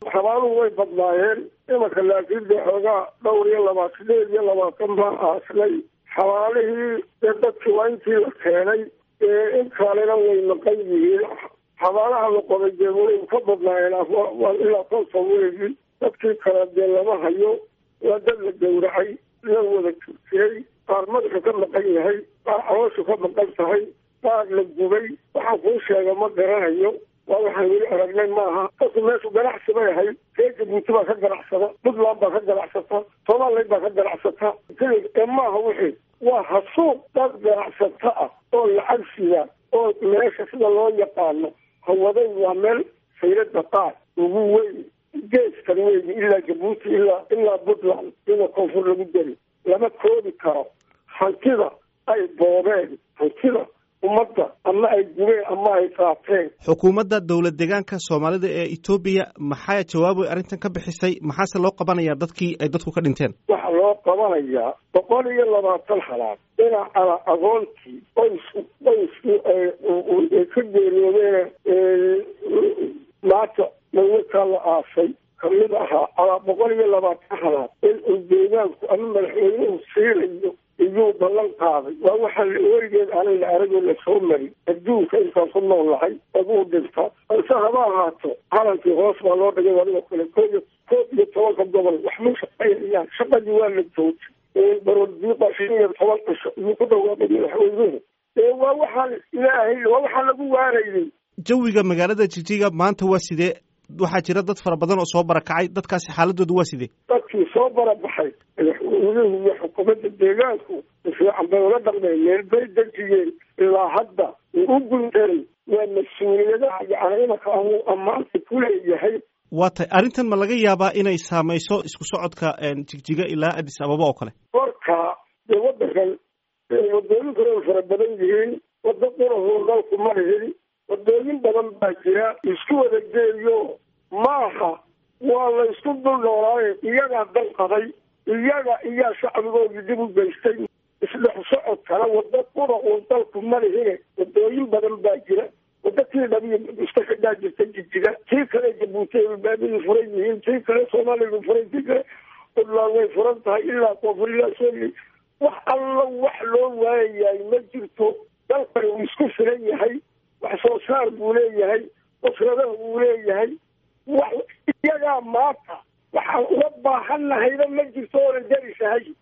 xabaaluhu way badnaayeen imanka laakiin dee xoogaa dhowr iyo laba sideed iyo labaatan baa aaslay xabaalihii dee dadkii waa intii la keenay ee in kalena way maqan yihiin xabaalaha la qoday dee way ka badnaayeen ilaa konton weegi dadkii kale dee lama hayo waa dad la gowracay la wada turkiyey qaar madaxu ka maqan yahay qaar calooshu ka maqan tahay qaar la gubay waxaan kuu sheega ma garanayo waa waxaan weli aragnay maaha dadku meeshu ganacsi bay ahayd ree jabuuti baa ka ganacsada puntland baa ka ganacsata somaliland baa ka ganacsata ee maaha wixii waa hasuuq dad ganacsato ah oo lacag sida oo meesha sida loo yaqaano hawaday waa meel sayrada qaar ugu weyn geeskan weyn ilaa jabuuti ilaa ilaa puntland iyadoo koonfur lagu deri lama koobi karo hantida ay boobeen hantida ummadda ama ay gubeen ama ay qaateen xukuumadda dowlad deegaanka soomaalida ee etoobiya maxaa jawaabay arrintan ka bixisay maxaase loo qabanayaa dadkii ay dadku ka dhinteen waxaa loo qabanayaa boqol iyo labaatan halaad dhinacana agoontii qoys qoyskii ay ka geeriyoodeen maanta mawlakaa la aasay kamid ahaa alaa boqol iyo labaatan halaad in uu deegaanku ama madaxweynuhu siinayo iyuu ballan qaaday waa waxaa weligeed aanay la aragoo lasoo marin adduunka intaan ku nool lahay aduu dhinta balse haba ahaato calankii hoos baa loo dhigay adigoo kale kooiyo koob iyo tobanka gobol wax ma shaqaynayaan shaqadii waa la joojay barodiiqa shan iyo toban cisho iyuu ku dhawaaqay madaxweynuhu ee waa waxaan ilaahay waa waxaan lagu waarayay jawiga magaalada jijiga maanta waa sidee waxaa jira dad fara badan oo soo barakacay dadkaasi xaaladoodu waa sidee dadkii soo barabaxay madaxweynuhu iyo xukuumadda deegaanku fiican bay ula dhaqmeen meel bay dejiyeen ilaa hadda u guntaray waa mas-uuliyadaha yacni imanka ahuu ammaanta ku leeyahay waa tay arrintan ma laga yaabaa inay saamayso isku socodka jigjiga ilaa addis ababa oo kale horka dee waddankan wadooyin kale way fara badan yihiin waddo qurahuu dalku ma lihin wadooyin badan baa jira isku wada geeyo maaha waa la isku dul noolaaye iyagaa dal qaday iyaga iyaa shacbigoodii dib u geystay isdhex socodkana waddo qura uu dalku ma lihine wadooyin badan baa jira waddo tii dhabiyo iska xidhaa jirta jijiga tii kale jabuuti ay baabadii furan yihiin tii kale soomaaliya furan tii kale puntland way furan tahay ilaa koonfur ilaa soomali wax alla wax loo waayayaay ma jirto dalkani uu isku filan yahay wax soo saar buu leeyahay usradaha buu leeyahay wax iyagaa maanta waxaan uga baahannahayba ma jirto oonan jarisahay